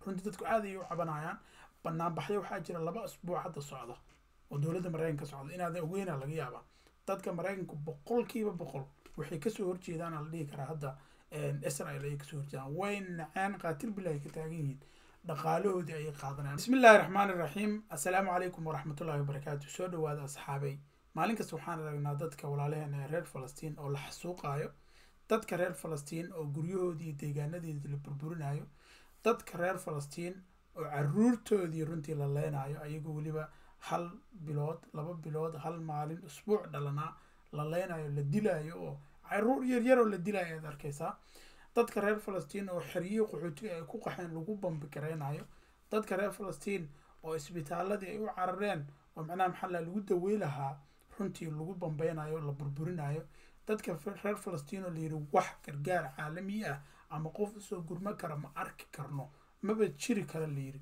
runtii dadku aad ayay u cabanayaan banaanbaxyo waxaa jira laba asbuuc hadda socda oo dowladda maraykanka socda inaadan ogeyna laga yaabaa dadka maraykanku boqolkiiba boqol waxay kasoo horjeedaan la dhihi karaa hadda israel ayay kasoo horjeedaan way naceen qaatil bilahi ka taagan yihiin dhaqaalahoodii ayay qaadanayaan bismi illaahi raxmaan iraxiim assalaamu calaykum waraxmatullahi wabarakaatu soo dhawaada asxaabay maalin kasta waxaan aragnaa dadka walaalaheena ee reer falastiin oo la xasuuqaayo dadka reer falastiin oo guryahoodii iyo deegaanadeedii la burburinayo dadka reer falastiin oo caruurtoodii runtii la leenayo ayagoo weliba hal bilood laba bilood hal maalin usbuuc dhalanaa la leenayo la dilaayo oo caruur yaryar oo la dilayo aad arkaysaa dadka reer falastiin oo xeryihi qaxootiga ay ku qaxeen lagu bambi garaynayo dadka reer falastiin oo isbitaaladii ay u carareen oo macnaha maxalla lagu dawey lahaa runtii lagu bambeynayo la burburinayo dadka reer falastiin oo layidhi wax gargaar caalami ah ama qof usoo gurmo kara ma arki karno maba jiri kara layidhi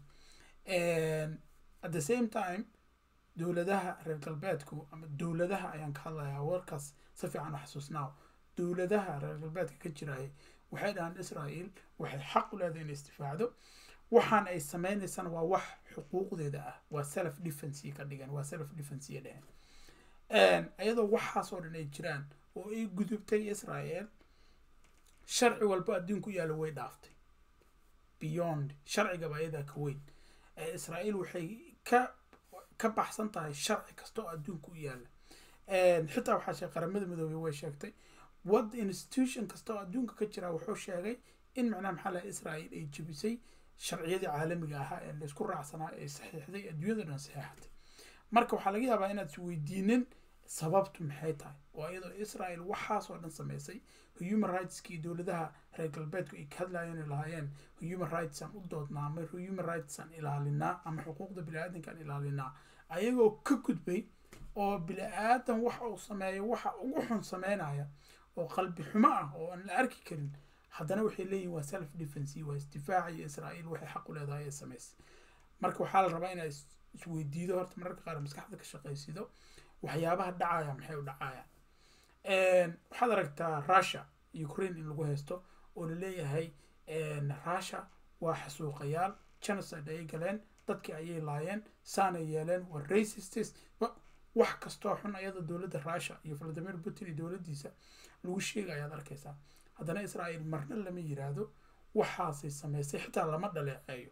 at the same time dowladaha reer galbeedku ama dowladaha ayaan ka hadlayaa warkaas si fiican u xasuusnaaw dowladaha reer galbeedka ka jiraya waxay dhahaan israel waxay xaq u leedahay inay istifaacdo waxaan ay sameynaysana waa wax xuquuqdeeda ah waa self defense ka dhigan waa self defense dheheen iyadoo waxaas oo dhan ay jiraan oo ay gudubtay israel sharci walba adduunku yaalla way dhaaftay beyond sharcigaba ayadaa ka weyn israel waxay ka ka baxsan tahay sharci kasta oo adduunka u yaalla xitaa waxaa sheeg qaramada midoobey way sheegtay wad institution kasta oo adduunka ka jira wuxuu sheegay in macnaha maxaa laha israel ay jebisay sharciyadii caalamiga ahaa ee laysku raacsanaa ee saxiixday adduunyada dhan saxiixatay marka waxaa laga yaabaa inaad isweydiinin sababtu maxay tahay oo iyadoo israel waxaas oo dhan sameysay human rightskii dowladaha reer galbeedku ay ka hadlayeen ay lahaayeen human rights aan u doodnaa ama human rights aan ilaalinaa ama xuquuqda bini-aadanka aan ilaalinaa ayagoo ka gudbay oo bini-aadan waxa uu sameeyo waxa ugu xun sameynaya oo qalbi xumo ah oo aan la arki karin haddana waxay leeyihin waa self defense waa isdifaaciyo israel waxay xaq u leedahay ee samaysay marka waxaa la rabaa inaad isweydiido horta mararka qaar maskaxda ka shaqaysido waxyaabaha dhacaya maxay u dhacayaan waxaad aragtaa russia ukraine in lagu haysto oo laleeyahay russia waa xasuuqayaal genocide ayay galeen dadkii ayay laayeen saanay yeeleen waa racistes wax kastoo xun ayada dowladda russia iyo valadimir putin iyo dowladdiisa lagu sheega ayaad arkaysaa haddana israel marna lama yiraahdo waxaasay sameysay xitaa lama dhaleeceeyo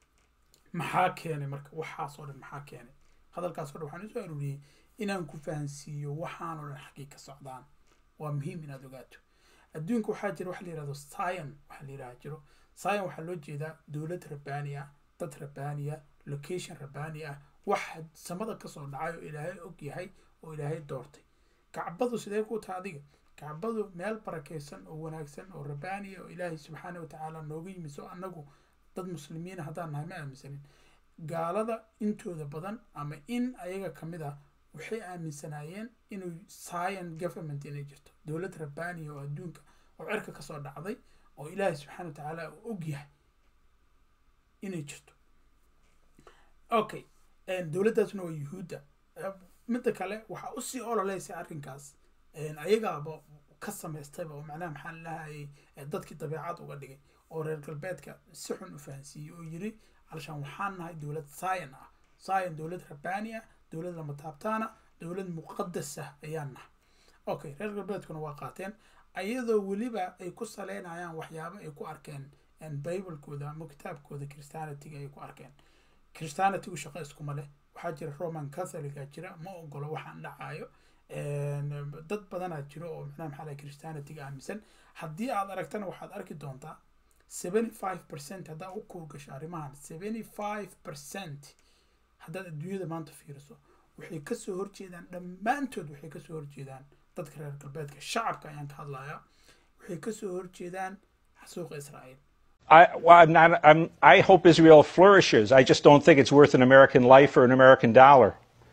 maxaa keenay marka waxaas oo dhan maxaa keenay hadalkaas o dhan waxaan usoo aruuriyey inaan ku fahansiiyo waxaan oo dhan xaggay ka socdaan waa muhiim inaad ogaato adduunka waxaa jira waxa la yihahdo scion waxaa la yidhaha jiro scion waxaa loo jeedaa dowlad rabbaani ah dad rabbaani ah location rabbaani ah wax samada kasoo dhacay oo ilaahay og yahay oo ilaahay doortay kacbadu sidee ku taha adiga kacbadu meel barakaysan oo wanaagsan oo rabbaaniya oo ilaahay subxaana watacaala nooga yimiso annagu dad muslimiina haddaan nahay ma aaminsanin gaalada intooda badan ama in ayaga kamid ah waxay aaminsanaayeen inuu scion government inay jirto dowlad rabbaaniya oo adduunka oo cirka kasoo dhacday oo ilaahay subxaana watacaala uu og yahay inay jirto okay dowladdaasna waa yuhuudda midda kale waxaa usii ololeysay arrinkaas ayagaaba ka samaystayba oo macnaha maxaa lahayay dadkii dabeecad uga dhigay oo reer galbeedka si xun u fahansiiyey oo yiri alshaan waxaan nahay dowlad scion ah scion dowlad rabbaani ah dowlad lama taabtaana dowlad muqadas ah ayaan nahay okay reer galbeedkuna waa qaateen ayadoo weliba ay ku saleynayaan waxyaabo ay ku arkeen biblekooda ama kitaabkooda christianityga ay ku arkeen christianitygu shaqo iskuma leh waxaa jira roman catholica jira ma ogolo waxaan dhacayo dad badanaa jiro oo macnaha maxaa lahay christianityga aaminsan haddii aad aragtana waxaad arki doontaa seventy five percent haddaa u kuurgasho arrimahan seventy five percent haddaad adduunyada maanta fiiriso waxay kasoo horjeedaan dhammaantood waxay kasoo horjeedaan dadka reer galbeedka shacabka ayaan ka hadlayaa waxay kasoo horjeedaan xasuuqa israa'iil I, well, I'm not, I'm, I hope Israel flourishes. I just don't think it's worth an American life or an American dollar.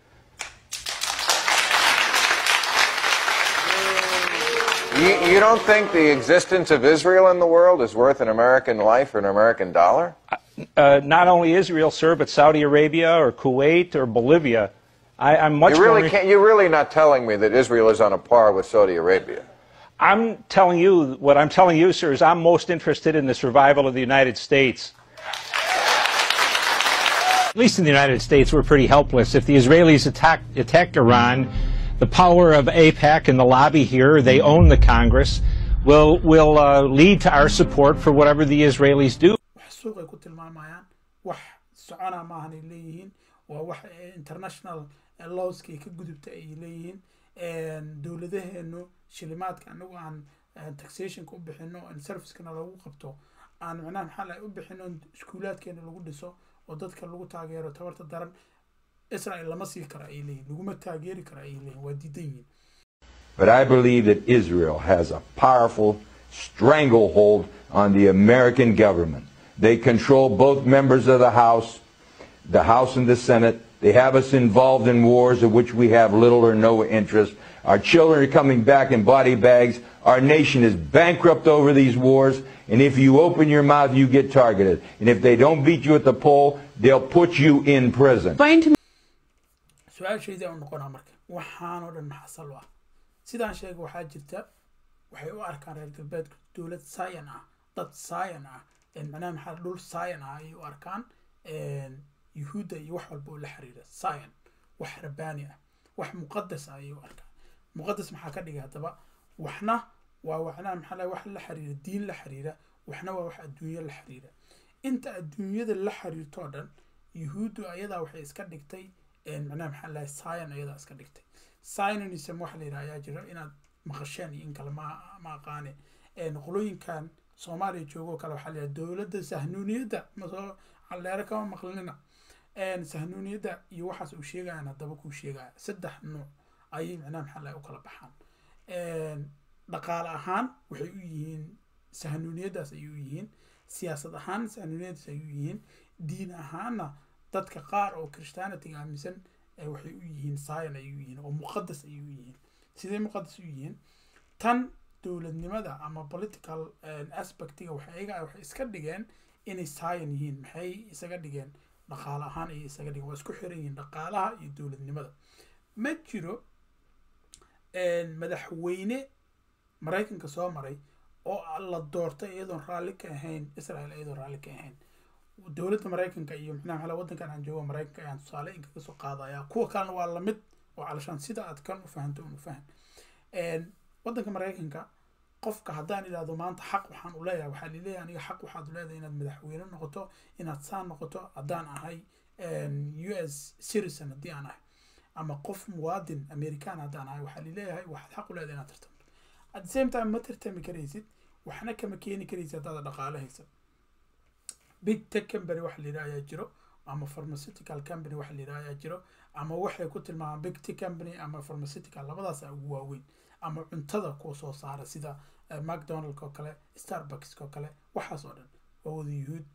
You, you don't think the existence of Israel in the world is worth an American life or an American dollar? Uh, not only Israel, sir, but Saudi Arabia or Kuwait or Bolivia. I, I'm much You really more. can't. You're really not telling me that Israel is on a par with Saudi Arabia. I'm telling you, what I'm telling you, sir, is I'm most interested in the survival of the United States. At least in the United States, we're pretty helpless. If the Israelis attack, attacked Iran, the power of APAC and the lobby here, they own the Congress, will, will uh, lead to our support for whatever the Israelis do. wax suuqay ku tilmaamayaan wax socona maahan ay leeyihiin waa wax international lowskii ka gudubta ay leeyihiin dowladaheenu shilimaadka anagu aan taxationka u bixino servicekana lagu qabto aan macnaha maxaa lahay u bixino iskuulaadkeena lagu dhiso oo dadka lagu taageero tabarta daran israel lama sii karo ay leeyihin laguma taageeri karo ay leeyihin waa diidan yihiin But I believe that Israel has a powerful stranglehold on the American government. They control both members of the House, the House and the Senate. They have us involved in wars of which we have little or no interest. Our children are coming back in body bags. Our nation is bankrupt over these wars. And if you open your mouth, you get targeted. And if they don't beat you at the poll, they'll put you in prison. Explain to me su-aashayda u noqonaa marka waxaanoo dhan maxaa sal u ah sidaan sheegay waxaa jirta waxay u arkaan reer galbeedku dowlad saayan ah dad saayan ah macnaha maxaa dhul saayan ah ayay u arkaan yuhuudda iyo wax walba oo la xiriira saayan wax rabbaani ah wax muqadas ah ayay u arkaan muqadas maxaa ka dhigay haddaba waxna waa macnaha maxaa lahay wax la xiriira diin la xiriira waxna waa wax adduunyo la xiriira inta adduunyada la xiriirtoo dhan yuhuuddu ayadaa waxay iska dhigtay macnaha maxaa lahay saayan ayadaa iska dhigtay sinonism waxa la yidhaha ayaa jira inaad maqasheen iyo in kale ma ma aqaane qolooyinkan soomaaliya joogoo kale waxaa la yidhaha dowladda sahnuuniyadda masoo calleero kama maqlinina sahnuuniyadda iyo waxaas uu sheegayaan haddaba kuu sheegaya saddex nuuc ayay macnaha maxaa lahay u kala baxaan dhaqaale ahaan waxay u yihiin sahnuuniyaddaas ayay u yihiin siyaasad ahaan sahnuuniyaddaas ayay u yihiin diin ahaanna dadka qaar oo christianitiga aaminsan waxay u yihiin scion ayay u yihiin oo muqadas ayay u yihiin sidee muqadas u yihiin tan dowladnimada ama political aspectiga waxay iyaga waxay iska dhigeen inay scion yihiin maxay isaga dhigeen dhaqaale ahaan ayay isaga dhigeen waa isku xiran yihiin dhaqaalaha iyo dowladnimada ma jiro madaxweyne maraykanka soo maray oo la doortay iyadoon raalli ka ahayn israel iyadoon raalli ka ahayn dowladda maraykanka iyo micnaha maxaa waddankan aan joogo maraykanka ayaan tusaale in kaga soo qaadaya kuwa kalena waa lamid oo calashaan sida aad kan u fahanto un u fahan waddanka maraykanka qofka haddaan idhahdo maanta xaq waxaan u leeyahay waxaa lileeyahay aniga xaq waxaad u leedahay inaad madaxweyne noqoto inaad saan noqoto haddaan ahay u s citizen haddii aan ahay ama qof muwaadin american haddaan ahay waxaa lileeyahay waxaad xaq u leedahay inaad tartamto at the same time ma tartami karaysid waxna kama keeni karaysid haddaada dhaqaale haysan big tech company waxa la yidhaha ayaa jiro ama pharmaceutical company waxa la yidhaha ayaa jiro ama waxay ku tilmaamaan big tech company ama pharmaceutical labadaasa ugu waaweyn ama cuntada kuwa soo saara sida mcdonaldk oo kale starbucks oo kale waxaas oo dhan waa wada yuhuud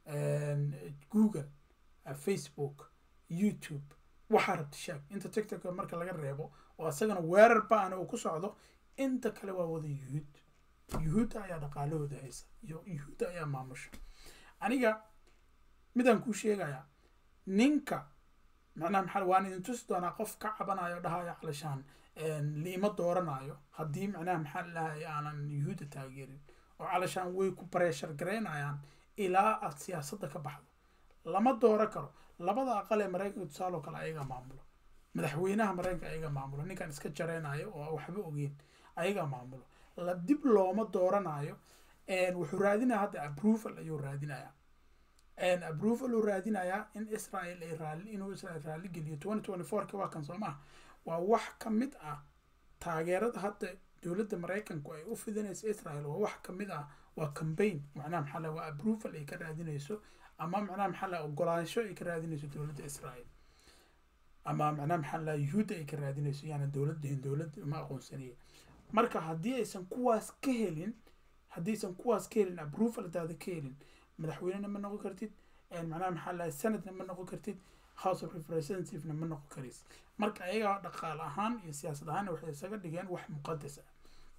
google facebook youtube waxaa rabta sheeg inta tiktok marka laga reebo oo isagana weerar ba-an uu ku socdo inta kale waa wada yuhuud yuhuudda ayaa dhaqaalahooda haysa iyo yuhuudda ayaa maamusha aniga midaan kuu sheegayaa ninka macnaha maxaa waan idin tusi doonaa qof ka cabanayo dhahayo calashaan liima dooranayo haddii macnaha maxaa lahay aanan yuhuudda taageerin oo calashaan way ku bareeshar garaynayaan ilaa aad siyaasadda ka baxdo lama dooro karo labada aqal ee maraykanka tusaaloo kale ayaga maamulo madaxweynaha maraykanka ayaga maamulo ninkan iska jaraynayo oo waxba ogeyn ayaga maamulo la dib looma dooranayo wuxuu raadinaya hadda approval ayuu raadinayaa approval uu raadinayaa in israel ay raali inuu israel raali geliyo twenty twenty fourka waa kan soo maha waa wax ka mid ah taageerada hadda dowladda maraykanku ay u fidinayso israel waa wax ka mid ah waa campaign macnaha maxaa laha waa approval ay ka raadinayso ama macnaha maxaa laha ogolaansho ay ka raadinayso dowladda israel ama macnaha maxaa laha yuhuudda ay ka raadinayso yaana dowladdahin dowladda ma aqoonsaniye marka haddii aysan kuwaas ka helin haddaysan kuwaas ka helin approval hadaada ka helin madaxweynena ma noqon kartid macnaha maxaa lahay senatna ma noqon kartid house of representativena ma noqon karaysid marka ayaga dhaqaale ahaan iyo siyaasad ahaanna waxay isaga dhigeen wax muqadas ah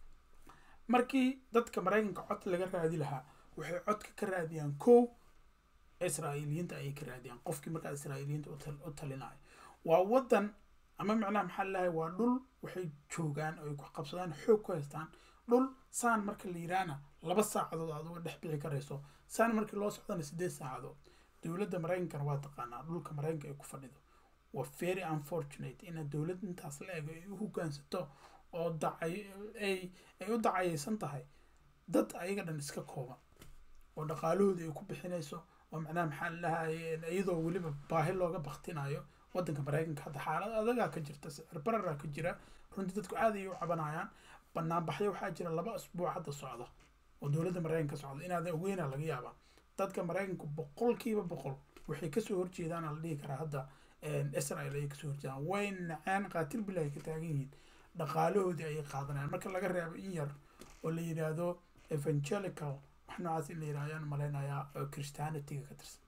markii dadka maraykanka cod laga raadi lahaa waxay codka ka raadiyaan kow israa'iiliyiinta ayay ka raadiyaan qofkii markaa israa'iiliyiinta u talinayo waa waddan ama macnaha maxaa lahay waa dhul waxay joogaan oo ay ku qabsadaan xoog ku haystaan dhul saan marka la yidhaahna laba saacadood aad uga dhex bixi karayso saan markii loo socdana sideed saacadood dowladda maraykankana waa taqaanaa dhulka maraykanka ay ku fadhido waa very unfortunate ina dowlad intaas la ego ay u hogaansato oo dacay ay ay u dacayeysan tahay dad ayaga dhan iska kooban oo dhaqaalahooda ay ku bixinayso oo macnaha maxaa la dhahaye iyadoo weliba baahi looga baktinayo wadanka maraykanka hadda xaalad adagaa ka jirta sicir bararaa ka jira runtii dadku aad ayay u cabanayaan banaanbaxyo waxaa jira laba asbuuc hadda socda oo dowladda maraykanka socda inaadan ogeyna laga yaabaa dadka maraykanku boqolkiiba boqol waxay kasoo horjeedaan la dhihi karaa hadda israel ayay kasoo horjeedaan way naceen qaatil bilah ay ka taagan yihiin dhaqaalahoodii ayay qaadanayaan marka laga reebo in yar oo la yidhaahdo evangelical wax noocaas in la yidhahdo ayaan malaynayaa oo christianityga ka tirsan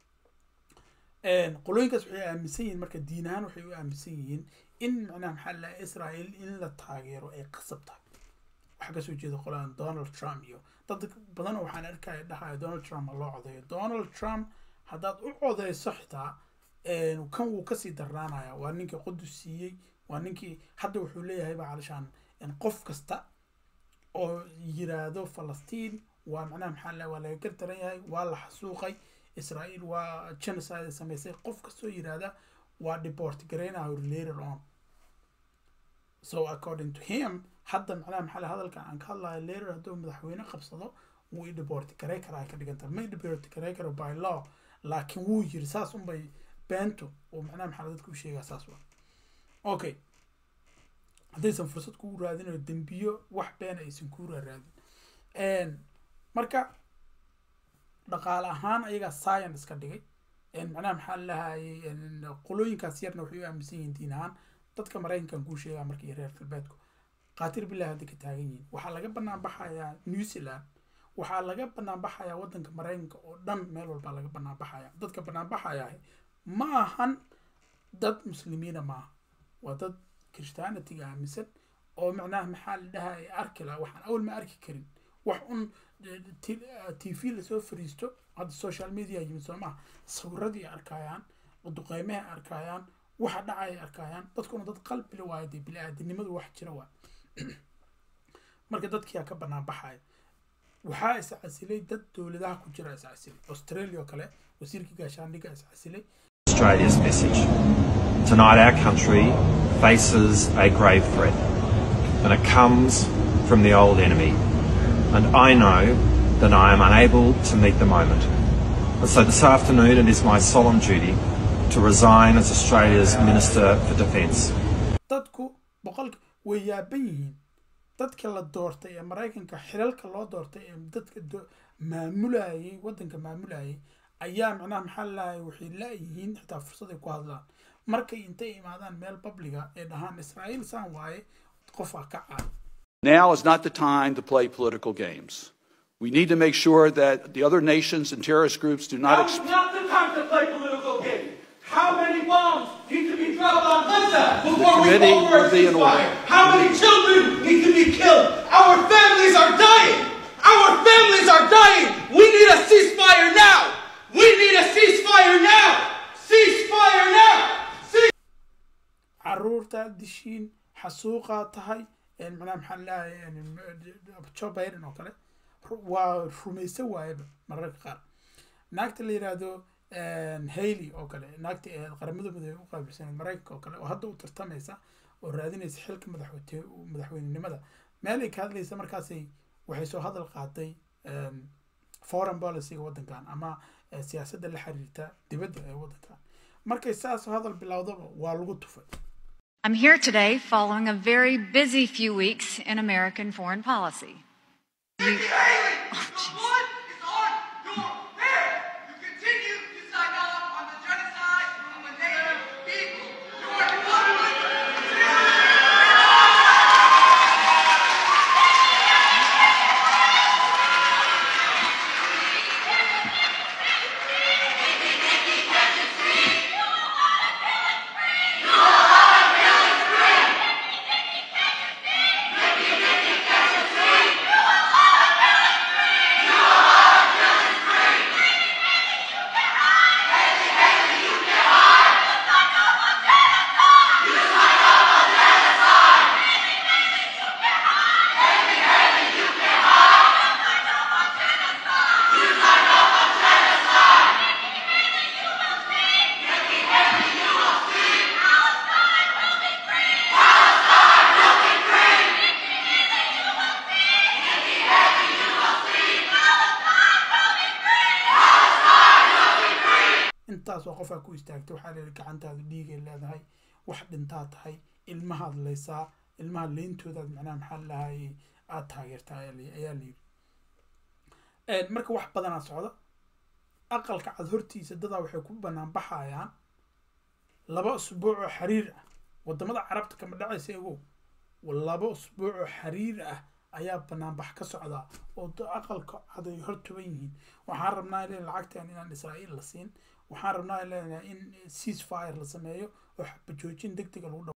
qolooyinkaas waxay aaminsan yihiin marka diin ahaan waxay u aaminsan yihiin in macnaha maxaa la israel in la taageero ay qasab tahay waxaa kasoo jeeda qolaan donald trump iyo dad badan waxaan arkaya dhahaya donald trump ha loo codeeyo donald trump haddaad u codeyso xitaa kan wuu kasii darnaanaya waa ninkii qudus siiyey waa ninkii hadda wuxuu leeyahay ba calishaan qof kasta oo yiraahdo falastiin waa macnaha maxaa la waa laga gardaran yahay waa la xasuuqay israel waa genocide samaysay qof kastoo yiraahda waa deport gareynayo later on so according to him hadda macnaha maxaa la hadalkan aan ka hadlayo later hadduu madaxweyne qabsado wuu i deport garey karaa ka dhiganta ma i deport garey karo by law laakiin wuu yiri saas unbay beento oo macnaha maxaa dadka u sheegaa saas waa okay haddaysan fursad kugu raadinayo dembiyo wax beena aysan kuu raadin marka dhaqaale ahaan ayagaa science ka dhigay macnaha maxaa lahayay qolooyinkaas yarna waxay u aaminsan yihiin diin ahaan dadka maraykankan kuu sheegaa marka iyo reer galbeedku qaatir bilah hadda ka taagan yihiin waxaa laga banaan baxayaa new zealand waxaa laga banaan baxayaa wadanka maraykanka oo dhan meel walbaa laga banaan baxaya dadka banaan baxayaa ma ahan dad muslimiina maaha waa dad christianityga aaminsan oo macnaha maxaa la dhahaya arki laha waxaan awal ma arki karin wax un t v lasoo fariisto hadda social media yimid soo maha sawiradii arkayaan duqeymaha arkayaan waxa dhacaya arkayaan dadkuna dad qalbile waayo dee bili-aadanimadu wax jira waa marka dadkiyaa ka banaan baxaya waxaa iscasilay dad dowladaha ku jira iscasilay australia oo kale wasiirkii gaashaandhigga iscasilay Australia's message. Tonight, our country faces a grave threat, and it comes from the old enemy. And I know that I am unable to meet the moment. And so this afternoon, it is my solemn duty to resign as Australia's Minister for Defence. dadku boqolka way yaaban yihiin dadka la doortay ee maraykanka xilalka loo doortay ee dadka maamulayay wadanka maamulayay ayaa macnaha maxaa lalahay waxay la-yihiin xitaa fursad ay ku hadlaan markay intay imaadaan meel babliga ee dhahaan israa'iil saan waaye qofaa ka caay Now is not the time to play political games. We need to make sure that the other nations and terrorist groups do not. Now Ex- is not the time to play political games. How many bombs need to be dropped on Gaza before we committee call for a will be in order. ceasefire? How many children need to be killed? Our families are dying. Our families are dying. We need a ceasefire now. We need a ceasefire now. Ceasefire now. Cease- caruurta dishiin xasuuqaa tahay macnaha maxaa lalahay joe biden oo kale ru- waa rumaysa waayaba mararka qaar naagta la yiraahdo hailey oo kale naagta ee qaramada midoobey u qaabilsaneed maraykanka oo kale oo hadda u tartamaysa oo raadinaysa xilka madaxweyne madaxweynenimada meel ay ka hadlaysa markaasay waxay soo hadal qaatay foreign policyga wadankan ama eh, siyaasadda la xiriirta dibadda ee wadankan markay saas hadal bilowdaba waa lagu tufay I'm here today following a very busy few weeks in American foreign policy. Nikki Haley, the blood is on your hands. You continue to sign off on the genocide of the native people. You are totally intaasoo qofaa ku istaagtay waxaa leeyahay gacantaadu dhiigay leedahay wax dhintaa tahay ilmahaad leysaa ilmaha leyntoodaad macnaha maxaa lahayay aada taageertaa ayaa la- ayaa layidhi marka wax badanaa socda aqalka cad hortiisa dadaa waxay ku banaan baxayaan laba usbuuc oo xiriir ah wadamada carabta kama dhacaysa egow laba usbuuc oo xiriir ah ayaa banaanbax ka socdaa oo da- aqalka cad ay hor tuban yihiin waxaan rabnaa ilen lacagtan inaan israa'iil la siin waxaan rabnaa ilen in cease fire la sameeyo oo xabajoojin deg dega lagu dhaw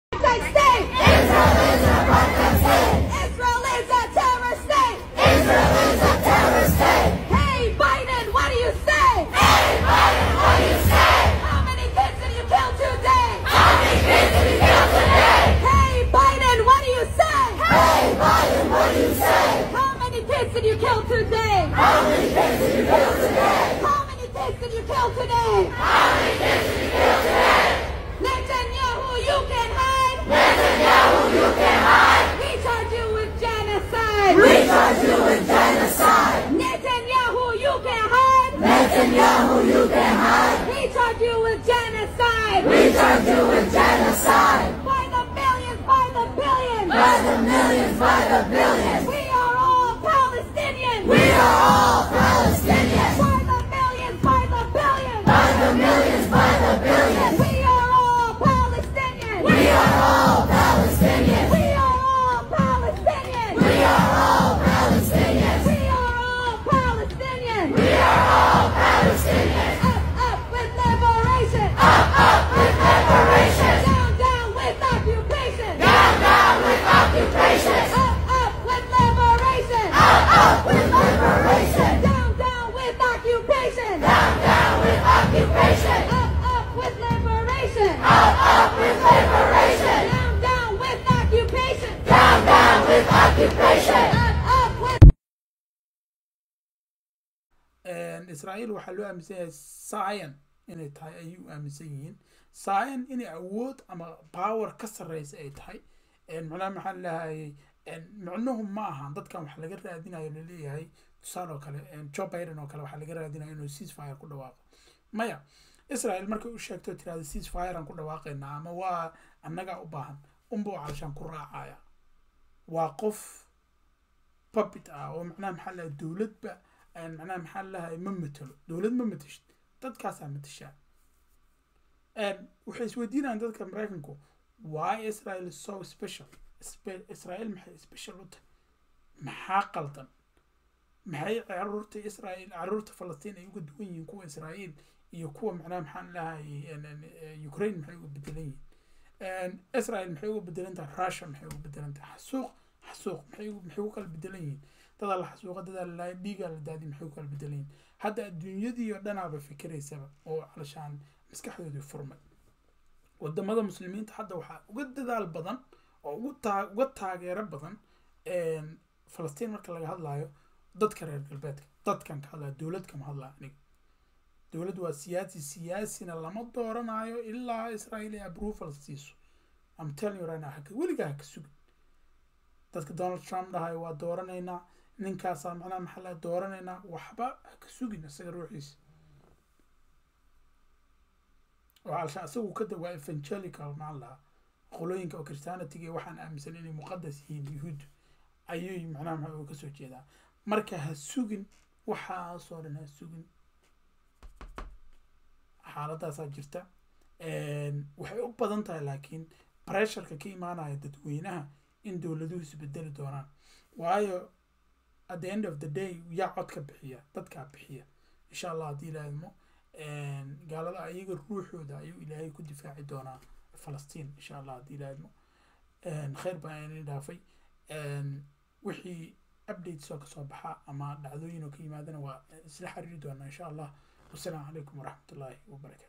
Israel is a terror state. Israel is a terror state. Hey Biden, what do you say? Hey Biden, what do you say? How many kids did you kill today? How many kids did you kill today? Hey Biden, what do you say? Hey Biden, what do you say? How many kids did you kill today? How many kids did you kill today? How many kids did you kill today? How many kids did you kill today? Netanyahu, you can hide. Netanyahu, you can hide. We charge you with genocide. We charge you with genocide. Netanyahu, you can hide. Netanyahu, you can hide. We charge you with genocide. We charge you with genocide. By the millions, by the billions. By the millions, by the billions. We are all Palestinians. We are all Palestinians. By the millions, by the billions. By the millions, by the billions. We are all Palestinians. We are all Palestinians. We are all Palestinians. We are all Palestinians. We are all Palestinians. We are all Palestinians. Up, up with liberation. Up, up with liberation. Down, down with occupation. Down, down with occupation. Up, up with liberation. Up, up with liberation. Down, down with occupation. Down, down with occupation. Up, up with liberation. Up, up with liberation. Down, down with occupation. Down, down with occupation. Up, up with israa'iil waxaa loo aaminsan yahay scion inay tahay ayay u aaminsan yihiin scion inay awood ama power ka sarreysa ay tahay macnaha maxaa lahayay micnuhu ma aha dadkan wax laga raadinayo laleeyahay tusaale oo kale joe biden oo kale waxaa laga raadinayo inuu cease fire ku dhawaaqo maya israel markay u sheegto tirahda cease fire aan ku dhawaaqaynaa ama waa annagaa u baahan unba oo calashaan ku raacaya waa qof puppet ah oo macnaha maxaa lahay dowladba macnaha maxaa lahay ma matelo dowlad ma mateshid dadkaasaa matashaa waxay isweydiinayaan dadka maraykanku why israel is so special israel maxay special u tahay maxaa qaldan maxay caruurta israel caruurta falastiin ay uga duwan yihiin kuwa israel iyo kuwa macnaha maxaan lahay ukraine maxay uga bedelan yihiin israel maxay uga bedelan tahay russia maxay uga bedelan tahay xasuuq xasuuq maxay maxay u kala bedelan yihiin dadaa la xasuuqa dadaa la laaya dhiigaa la daadi maxay u kala bedelan yihiin hadda adduunyadii oo dhanaaba fikiraysaba oo calashaan maskaxdoodii furmay wadamada muslimiinta hadda waxaa uga dadaal badan oo ugu taa uga taageero badan falastiin marka laga hadlayo dadka reer galbeedka dadkan ka hadlaya dowlad kama hadlaya aniga dowlad waa siyaasi siyaasina lama dooranayo ilaa israel ay approval siiso am telling you right now haka weligaa haka sugin dadka donald trump dhahayo waa dooranaynaa ninkaasaa macnaha maxaa laga dooranaynaa waxba haka sugin isaga ruuxiisa وعلشان أسوي كده waa evangelical macaan lahaa qolooyinka oo christianity waxaan aaminsan inay muqadas yihiin yuhuud ayay macnaha maxaa uga soo jeedaa marka ha sugin waxaasoo dhan ha sugin xaaladaasaa jirta waxay u badan tahay laakiin pressureka ka imaanaya dadweynaha in dowladuhu isbedeli doonaan waayo at the end of the day yaa codka bixiya dadkaa bixiya insha allah haddii ilaahmo gaalada ayaga ruuxooda ayuu ilaahay ku difaaci doonaa falastiin insha allah haddii ilaahmo khayr baa ini dhaafay wixii updates oo kasoo baxa ama dhacdooyin oo ka yimaadana waa isla xiriiri doonaa insha allah wasalaamu calaykum waraxmatullaahi wabarakaatu